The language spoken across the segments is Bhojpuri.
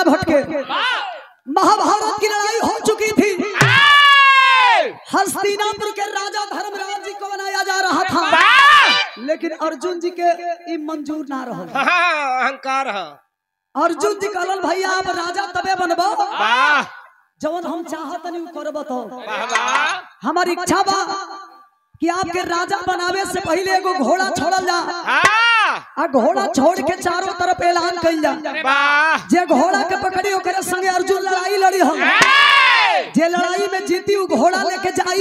घट के महाभारत की लड़ाई हो चुकी थी हस्तिनापुर के राजा धर्मराज जी को बनाया जा रहा था लेकिन अर्जुन जी के ई मंजूर ना रहल अहंकार है अर्जुन जी कहलन भैया आप राजा तबे बनबो वाह जवन हम चाहत नहीं करब तो वाह वाह हमारी इच्छा बा कि आपके राजा बनावे से पहले एगो घोड़ा छोड़ल जा हाँ आ घोड़ा छोड़ के चारों तरफ ऐलान कइल जा वाह जे घोड़ा के पकड़ी ओकरे संगे अर्जुन लड़ाई लड़ी हम जे लड़ाई में जीती उ घोड़ा लेके जाई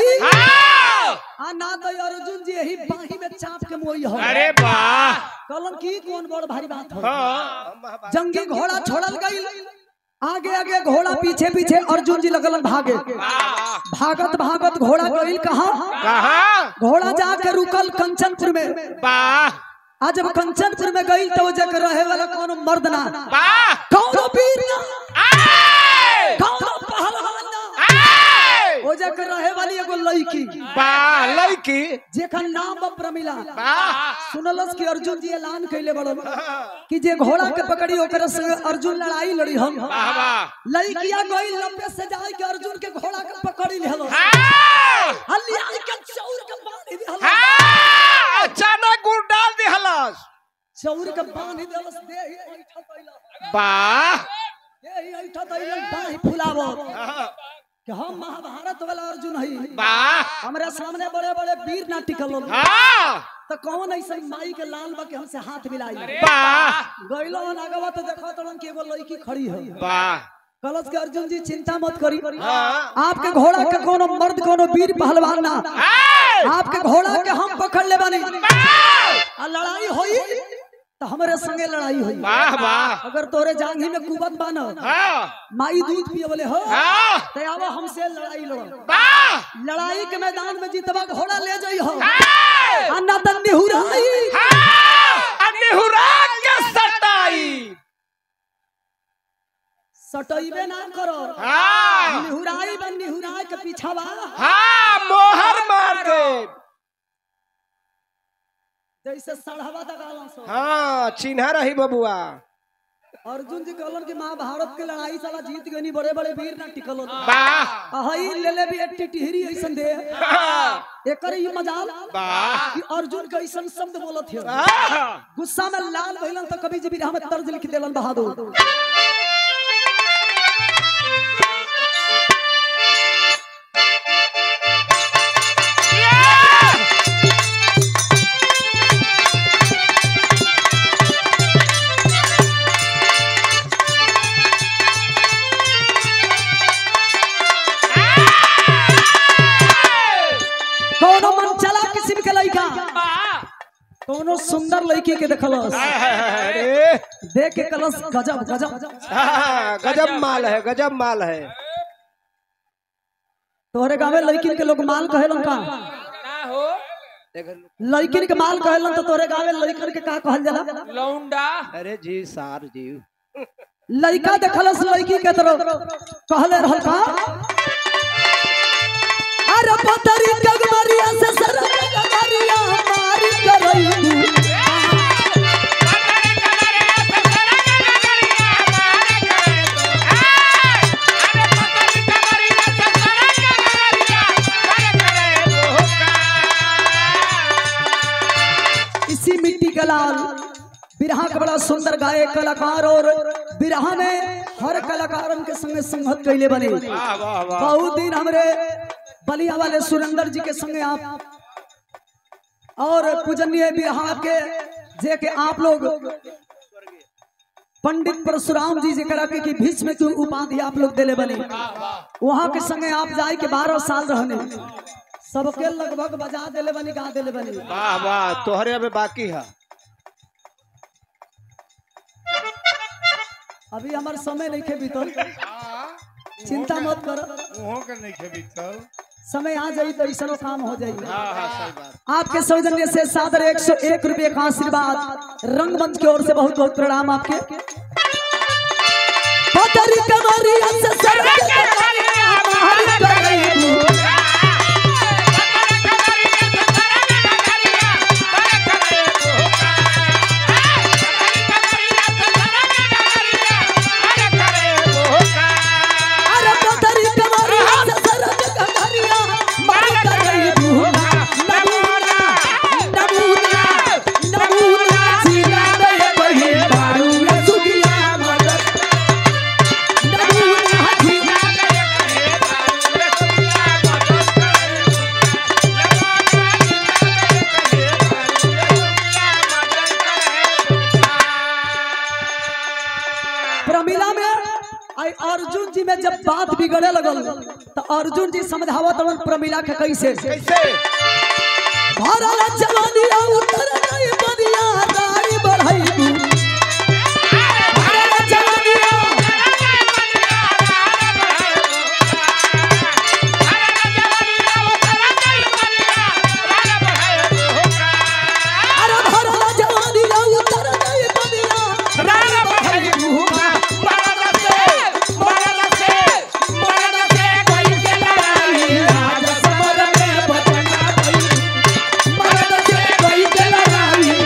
आ ना तो अर्जुन जी यही बाही में चाप के मोई हो अरे वाह कहलन की कौन बड़ भारी बात हो हाँ जंगी घोड़ा छोड़ल गई आगे आगे घोड़ा पीछे पीछे अर्जुन जी लगलन भागे वाह भागत भागत घोड़ा गई कहा कहाँ घोड़ा जाके रुकल कंचनपुर में वाह आज जब कंचनपुर में गई तो जग रहे वाला कौन मर्द ना वाह कौन वीर ना आए! कौन पहलवान ना आए! ओ जग रहे वाली एगो लड़की वाह लड़की जेकर नाम बा प्रमिला वाह सुनलस कि अर्जुन जी ऐलान कैले बड़न कि जे घोड़ा के पकड़ी ओकरा संगे अर्जुन लड़ाई लड़ी हम वाह वाह लड़किया गई लंबे से जाए के अर्जुन के घोड़ा के पकड़ी लेहलो हाँ! हलिया के चौर के बांध देहलो हाँ! अचानक गुड़ डाल दी हलस चौर के बांध देलस देही ऐठा दैला वाह देही ऐठा दैला बाही फुलावो कि हम महाभारत वाला अर्जुन हई वाह हमरे सामने बड़े बड़े वीर ना टिकल हो हाँ! तो कौन ऐसा माई के लाल बा के हमसे हाथ मिलाई वाह गइलो हन आगवा तो देखो तड़न कि एगो लड़की खड़ी है वाह कलश के अर्जुन जी चिंता मत करी हाँ। आपके घोड़ा के कोनो मर्द कोनो वीर पहलवान ना आए! आपके घोड़ा के हम पकड़ ले बानी वाह! आ लड़ाई होई तो हमारे संगे लड़ाई होई वाह वाह अगर तोरे जांघी में कुबत बान हाँ! माई दूध पिए बोले हो हाँ! तो आवा हमसे लड़ाई लड़ो वाह! लड़ाई के मैदान में जीतबा घोड़ा ले जाई हो आए! आ ना त निहुराई हाँ! अनिहुरा के सटाई सटइबे ना करो हाँ! निहुराई बन निहुराई के पीछावा हाँ मोहर मार दे जैसे सड़हवा दगाला सो हाँ चिन्हा रही बबुआ अर्जुन जी कहलन कि महाभारत के लड़ाई साला जीत गनी बड़े बड़े वीर ना टिकल होता वाह हई ले ले भी एट्टी टिहरी ऐसन दे हाँ! एकर ये मजाल वाह! कि अर्जुन के ऐसन शब्द बोलत है हाँ! गुस्सा में लाल भइलन तो कभी जबीर हम तर्ज लिख देलन बहादुर कोनो मन चला किस्म के लड़का कोनो सुंदर लड़की के देखलस अरे देख के कलस गजब गजब हाँ, गजब माल है गजब माल है तोहरे गाँव में लड़किन के लोग माल कहेलन का लड़किन के माल कहेलन तो तोहरे गाँव में लड़कन के का कहल जाला लौंडा अरे जी सार जी लड़का देखलस लड़की के तरफ कहले रहल का अरे पतरी गगमरिया से सरक गगमरिया मारी करई इसी मिट्टी का लाल बिरहा का बड़ा सुंदर गायक कलाकार और बिरहा में हर कलाकारन के संगे संगत कैले बने वाह वाह वाह बहुत दिन हमरे बलिया वाले सुरेंद्र जी के संगे आप और पूजनीय बिरहा के जे के आप लोग पंडित परशुराम जी जरा के की भीष्म की उपाधि आप लोग दिले बने वहाँ के संगे आप जाए के बारह साल रहने सबके लगभग बजा दिले बनी गा दिले बनी वाह वाह तोहरे अबे बाकी है अभी हमार समय नहीं खे बीतल चिंता मत कर मुँहों के नहीं खेबी तब समय आ जाई तो ऐसा काम हो जाई हाँ हाँ सही बात आपके सौजन्य से सादर एक सौ एक रुपये का आशीर्वाद रंगमंच की ओर से बहुत बहुत प्रणाम आपके पतरी कमरिया से सरक कमरिया मारी करई प्रमिला में आई अर्जुन जी में जब बात बिगड़े लगल तो अर्जुन जी समझावत रहन प्रमिला के कैसे कैसे भरल जवानिया उतर गई बनिया गाड़ी बढ़ाई भरल जवानिया अरे भरल जवानिया उतर गई बनिया गाड़ी बढ़ाई राजा समर में बचना गई मरद से कोई के लड़ाई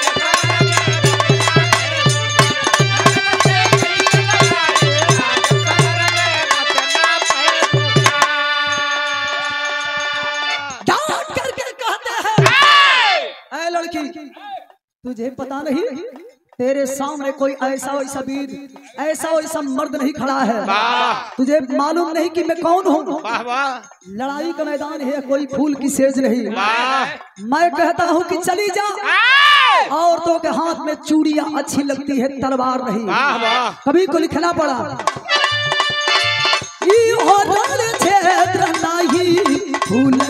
डांट करके कहते हैं ऐ लड़की तुझे पता नहीं तेरे सामने कोई ऐसा वैसा वीर ऐसा वैसा मर्द नहीं खड़ा है वाह तुझे मालूम नहीं कि मैं कौन हूँ वाह वाह लड़ाई का मैदान है कोई फूल की सेज नहीं वाह मैं कहता हूँ कि चली जा औरतों के हाथ में चूड़ियां अच्छी लगती है तलवार नहीं वाह वाह कभी को लिखना पड़ा ई हो रण क्षेत्र नाही फूल